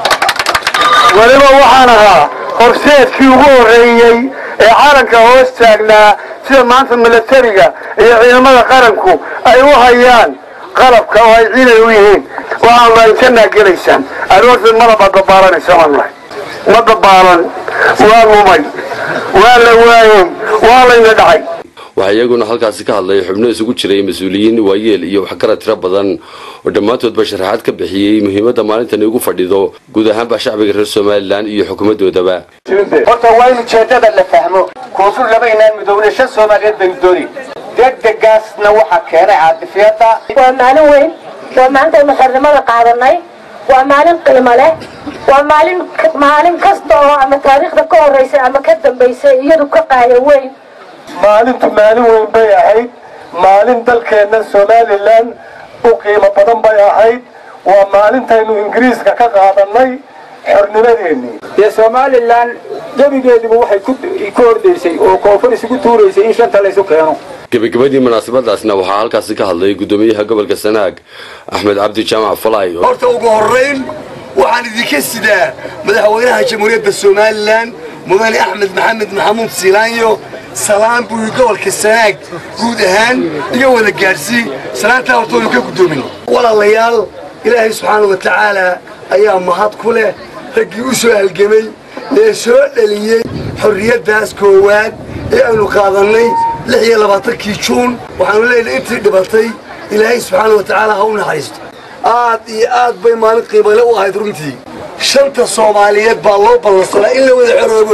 weliba waxaan ahaa horseedkii ugu horreeyey ee calanka hoos taagnaa sida maanta milatariga iyo ciidamada qaranku ay u hayaan qalabka oo ay ciidan u yihiin waxaan lahayn jannaa gelaysaan aroorteed madabaad dabaalanaysa waan lahay ma dabaalan waa lumay waa la waayey waa layna dhacay waxaa iyaguna halkaasi ka hadlay xubno isugu jiray mas-uuliyiin waayeel iyo waxgarad tiro badan oo dhammaantoodba sharaxaad ka bixiyey muhiimadda maalintani ugu fadhido guud ahaanba shacbiga reer somalilan iyo xukuumaddoodaba horta waa in ujeeddada la fahmo koonfur laba inaan midoobna shan soomaaliyeed baynu dooni degdegaasna waxaa keenay caadifiyadda waa maalin weyn waa maalintaaynu xornimada qaadanay waa maalin qiimo leh waa maalin maalin kasta oo ama taariikhda ka horreysay ama ka dambaysay iyadu ka qaaya weyn maalintu maalin weyn bay ahayd maalin dalkeenna somalilan u qiimo badan bay ahayd waa maalintaynu ingiriiska ka qaadanay xornimadeennii dee somalilan gebigeediba waxay ku ordaysay oo koonfur isugu tuuraysay in shanta laysu keeno gebagabadii munaasabadaasna waxaa halkaasi ka hadlay gudoomiyaha gobolka sanaag axmed cabdi jaamac falay horta ugu horrayn waxaan idinka sidaa madaxweynaha jamhuuriyadda somalilan mudane axmed maxamed maxamuud siilaanyo salaan buu gobolka sanaag guud ahaan iga wada gaadhsii salaantaa hortoodu ka guddoomin walaalayaal ilaahay subxaana wa tacaala ayaa mahad ku leh raggii u soo halgemay ee soo dhaliyey xorriyaddaas koowaad ee aynu qaadannay lix iyo labaatankii juun waxaanu leenahay intii dhibatay ilaahay subxaana wa tacaala ha u naxariisto aad iyo aad bay maalin qiimale u ahayd runtii shanta soomaaliyeed baa loo ballansanaa in la wada xoroobo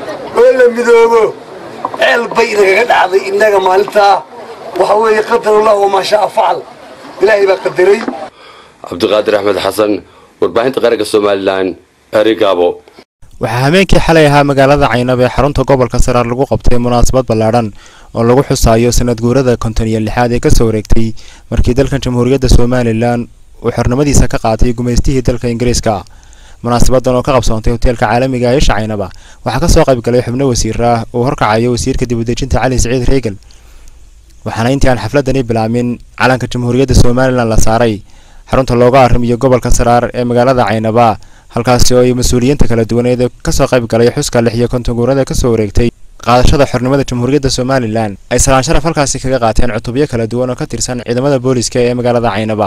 oo la midoobo ceel bay nagaga dhacday innaga maalintaa waxa weeye qadarullah wamaa shaa facal ilaahay baa qadaray cabdiqaadir axmed xasan warbaahinta qaranka somalilan erigaabo waxaa habeenkii xalay ahaa magaalada caynab ee xarunta gobolka saraar lagu qabtay munaasabad ballaadhan oo lagu xusaayo sanad guurada konton iyo lixaad ee kasoo wareegtay markii dalkan jamhuuriyadda somalilan uu xornimadiisa ka qaatay gumaystihii dalka ingiriiska munaasabadan oo ka qabsoontay hoteelka caalamiga ee isha caynaba waxaa kasoo qayb galay xubno wasiir ah uu horkacayo wasiirka dibudejinta cali siciid reegal waxaana intii aan xafladani bilaamin calanka jamhuuriyadda somalilan la saaray xarunta looga arrimiyo gobolka saraar ee magaalada caynaba halkaasi oo ay mas-uuliyiinta kala duwaneed ee kasoo qayb galay xuska lix iyo konton guurada kasoo wareegtay qaadashada xornimada jamhuuriyadda somalilan ay salaan sharaf halkaasi kaga qaateen cutubyo kala duwan oo ka tirsan ciidamada booliska ee magaalada caynaba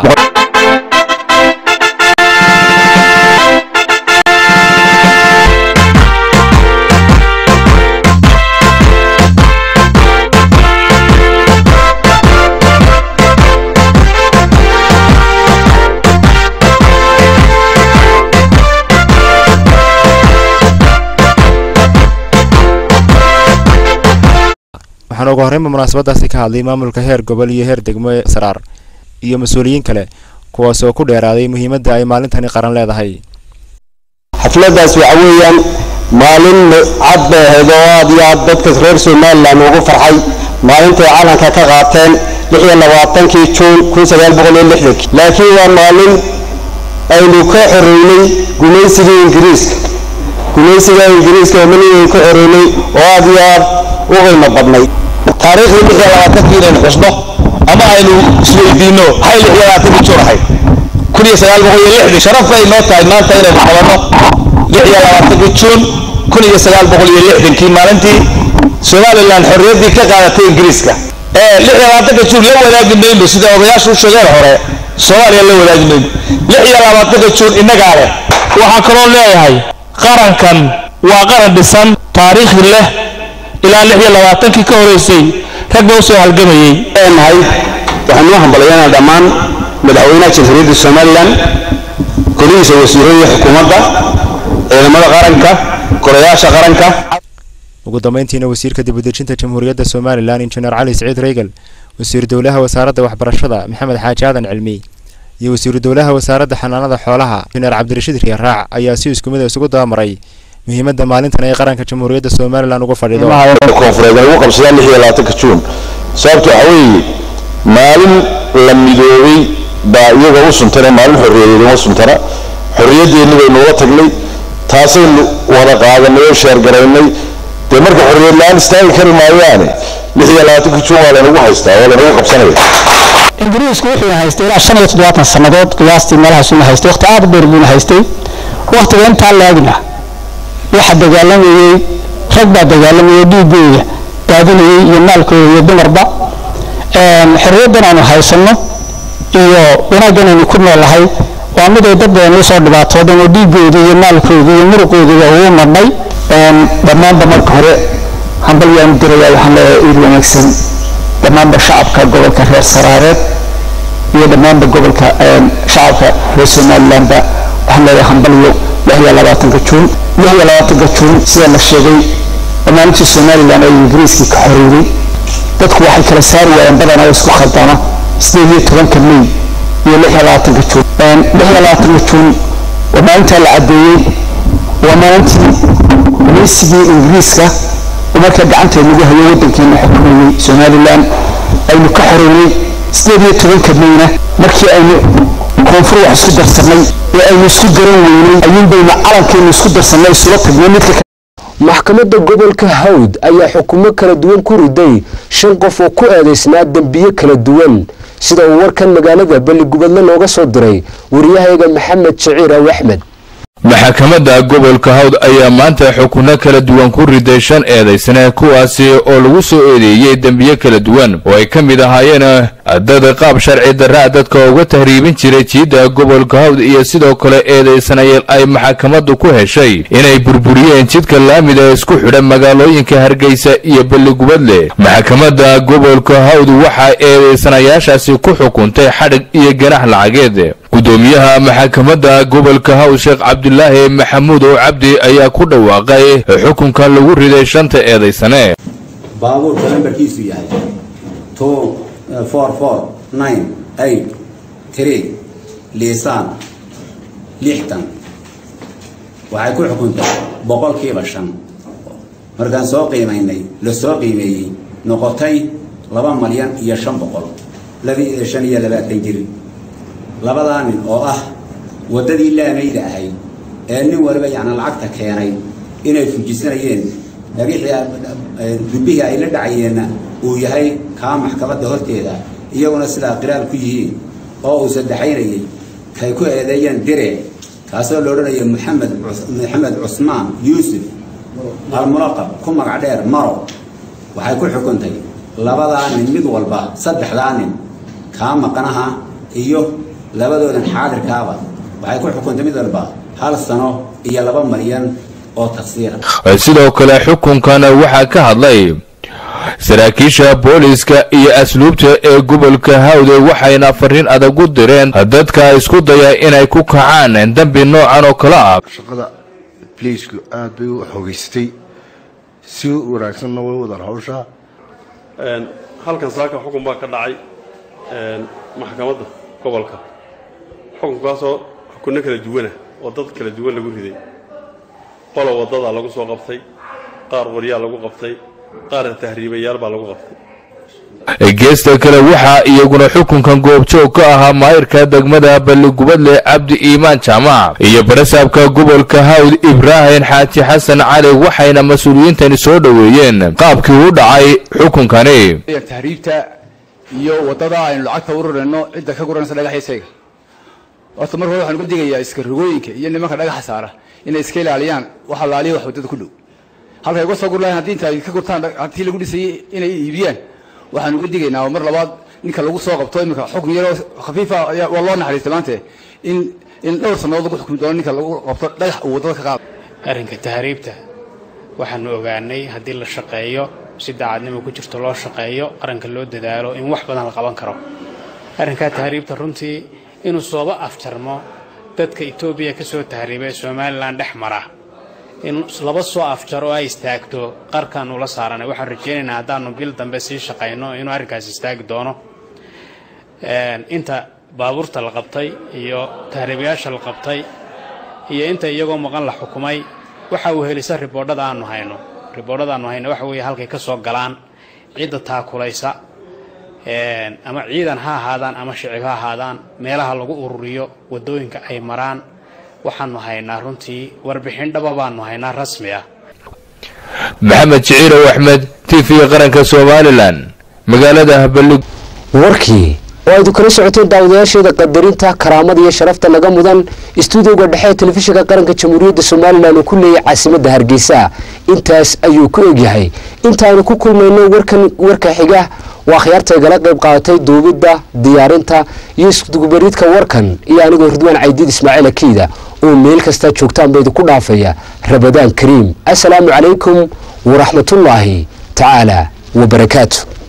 waxaana ugu horreynba munaasabadaasi ka hadlay maamulka heer gobol iyo heer degmo ee saraar iyo mas-uuliyiin kale kuwaas oo ku dheeraaday muhiimadda ay maalintani qaran leedahay xafladdaas waxa weeyaan maalin cad bay ahayd oo aad iyo aad dadka reer somalilan ugu farxay maalintay calanka ka qaateen lix iyo labaatankii juun kun sagaal boqol iyo lixdankii laakiin waa maalin aynu ka xoreynay gumaysigii ingiriiska gumaysiga ingiriiska oo manigan ka xoreynay oo aad iyo aad u qiimo badnay taariikhdii lix iyo labaatankii inaynu xusno ama aynu isweydiinno maxay lix iyo labaatankii juun ahayd kun iyo sagaal boqol iyo lixdii sharaf bay noo tahay maanta inaynu qabanno lix iyo labaatankii juun kun iyo sagaal boqol iyo lixdankii maalintii somalilan xorriyaddii ka qaadatay ingiriiska ee lix iyo labaatanka juun la wadaagi mayno sida odayaashu u sheegeen hore soomaaliya la wadaagi mayno lix iyo labaatanka juun innagaa leh waxaa kaloo leeyahay qarankan waa qaran dhisan taariikhi leh ilaa lix iyo labaatankii ka horeysay ragga u soo halgamayey leenahay waxaan noo hambalyaynaa dhammaan madaxweynaha jamhuuriyadda somalilan golihiisa wasiirada xukuumadda ciidamada qaranka golayaasha qaranka ugu dambeyntiina wasiirka dibudejinta jamhuuriyadda somalilan injineer cali siciid reegal wasiiru dowlaha wasaaradda waxbarashada maxamed xaaji aadan cilmi iyo wasiiru dowlaha wasaaradda xanaanada xoolaha injineer cabdirashiid riyaraac ayaa si isku mid a isugu dabamaray muhiimadda maalintan ay qaranka jamhuuriyadda somalilan uga fadhido koonfureed ay ugu qabsadaan lix iyo labaatanka juun sababta waxaa weeye maalin la midoobay baa iyaga u suntana maalin xorriyadeed uma suntana xorriyaddeennii baynu uga tagnay taasaynu wada qaadanay oo sheergaraynay dee marka xorriyad la-aan istaagi kari maayaane lix iyo labaatanka juun waa laynagu haystaa waa laynagu qabsanaya ingiriisku wuxuuna haystay ilaa shan iyo toddobaatan sannadood qiyaastii meelahaasuna haystay waqti aad u dheer buuna haystay waqtiga intaa laagna waxa dagaalamayey rag baa dagaalamayay dhiigooda daadinayay iyo maalkooda iyo dumarba xorriyaddan aynu haysanno iyo wanaaggan aynu ku noolahay waa mid ay dad badan usoo dhibaatoodeen oo dhiigooda iyo maalkooda iyo muruqooda ugu madhnay dhammaanba marka hore hambalyaanu dirayaa waxaan leeyahay iid wanaagsan dhammaanba shacabka gobolka reer saraareed iyo dhammaanba gobolka shacabka reer somalilandba waxaan leeyahay hambalyo lix iyo labaatanka juun lix iyo labaatanka juun sida la sheegay maalintii somaliland ay ingiriiskii ka xoreeyey dadku waxay kala saari waayeen badanaa isku khaldana sideed iyo tobanka may iyo lix iyo labaatanka juun lix iyo labaatanka juun waa maalintaa la caddeeyey waa maalintii gumaysigii ingiriiska oo markaa gacanteed lagu hayo waddankeena xukumayey somaliland aynu ka xoreynay sideed iyo tobanka mayna markii aynu koonfur wax isku darsanay ee aynu isku garan weynay ayuun baynu calankeenu isku darsanay isula tagnay midka maxkamadda gobolka hawd ayaa xukumo kala duwan ku riday shan qof oo ku eedaysnaa dembiye kala duwan sida uu warkan magaalada balligubadle nooga soo diray wariyahayga maxamed shaciir aw axmed maxkamadda gobolka hawd ayaa maanta xukunno kala duwan ku riday shan eedaysane kuwaasi oo lagu soo eedeeyey dembiye kala duwan oo ay ka mid ahaayeen dad qaab sharci darra dadka uga tahriibin jiray jiidda gobolka hawd iyo sidoo kale eedaysanayeel ay maxkamaddu ku heshay inay burburiyeen jidka laamida ee isku xidha magaalooyinka hargeysa iyo balligubadle maxkamadda gobolka hawd waxaa eedaysanayaashaasi ku xukuntay xadhig iyo ganax lacageed gudoomiyaha maxkamadda gobolka hawd sheekh cabdulaahi maxamuud oo cabdi ayaa ku dhawaaqay xukunkan lagu riday shanta eedaysane baabuurka lambarkiisu yahay two four four nine eight three liisaan lixdan waxay ku xukuntay boqolkiiba shan markaan soo qiimaynay la soo qiimeeyey noqotay laba malyan iyo shan boqol labi shan iyo labaatan jir labadaa nin oo ah waddadii laamayda ahayd ee nin waliba yacnaa lacagta keenay inay fujisanayeen dhagixii dubbihii ay la dhacayeenna uu yahay kaa maxkamadda horteeda iyaguna sidaa qiraal ku yihiin oo uu saddexaynayay kay ku eedeeyeen dire kaasoo la odhanaya maxamed maxamed cusmaan yuusuf almulaqab ku magac dheer maro waxay ku xukuntay labadaa nin mid walba saddexdaa nin kaa maqnaha iyo labadoodan xaadirkaaba waxay ku xukuntay mid walba hal sano iyo laba malyan oo tafsiira sidoo kale xukunkan waxaa ka hadlay saraakiisha booliska iyo asluubta ee gobolka hawde waxayna fariin adag u direen dadka isku daya inay ku kacaan dembi noocan oo kale ah shaqada bliisku aad bay u xoogeysatay si wanaagsanna way wadaan hawsha halkan saaka xukun baa ka dhacay maxkamadda gobolka xukunkaasoo xukunno kala duwana oo dad kala duwan lagu riday qolo waddadaa lagu soo qabtay qaar waryaa lagu qabtay qaarna tahriibayaal baa lagu qabtay geesta kale waxaa iyaguna xukunkan goobjoog ka ahaa maayirka degmada balligubadle cabdi iimaan jaamac iyo barasaabka gobolka hawd ibraahim xaaji xasan cali waxayna mas-uuliyiintani soo dhoweeyeen qaabkii u dhacay xukunkani tahriibta iyo waddada aynu lacagta ururayno cidda ka guranaysa dhagaxiisayga horta mar hore waxaan uga digayaa iska rogooyinka iyo nimanka dhagaxa saara inay iska ilaaliyaan waxa laaliya wax waddada ku dhow halkay uga soo gur lahayn haddii inta ay ka gurtaan hantii lagu dhisayey inay iibiyaan waxaan uga digaynaa mar labaad ninka lagu soo qabto iminka xukun yaroo khafiifa waa loo naxariistay maante in in dhowr sannadood lagu xukumi doono ninka lagu qabto dhagax uu waddada ka qaado arrinka tahriibta waxaanu ogaanay haddii la shaqeeyo si daacadnimo ku jirto loo shaqeeyo qaranka loo dadaalo in wax badan la qaban karo arrinkaa tahriibta runtii inuu sooba afjarmo dadka etoobiya ka soo tahriiba ee somalilan dhex mara in laba soo afjar oo ay istaagto qarkan ula saaranay waxaan rajaynaynaa haddaanu bil dambe sii shaqayno inuu arrinkaas istaagi doono inta baabuurta la qabtay iyo tahriibayaasha la qabtay iyo inta iyagoo maqan la xukumay waxa uu helisa riboodhada aanu hayno riboodhada aanu hayno waxa weeye halkay ka soo galaan cidda taakulaysa ama ciidan ha ahaadaan ama shicib ha ahaadaan meelaha lagu ururiyo waddooyinka ay maraan waxaanu haynaa runtii warbixin dhaba baanu haynaa rasmi ah maxamed jiciirow axmed t v qaranka somalilan magaalada balug warkii oo aydu kala socoteen daawadayaasheeda qadarinta karaamada iyo sharafta naga mudan istuudioga dhexe ee telefishinka qaranka jamhuuriyadda somalilan uu ku leeyahay caasimadda hargeysa intaas ayuu ku egyahay intaanu ku kulmayno warkan warka xiga waa khiyaarta igala qayb qaadatay duubidda diyaarinta iyo iskudubaridka warkan iyo anigoo ridwaan caydiid ismaaciil akiida oo meel kastaa joogtaan ba idinku dhaafaya rabadaan kariim assalaamu calaykum waraxmatullaahi tacaala wabarakaatu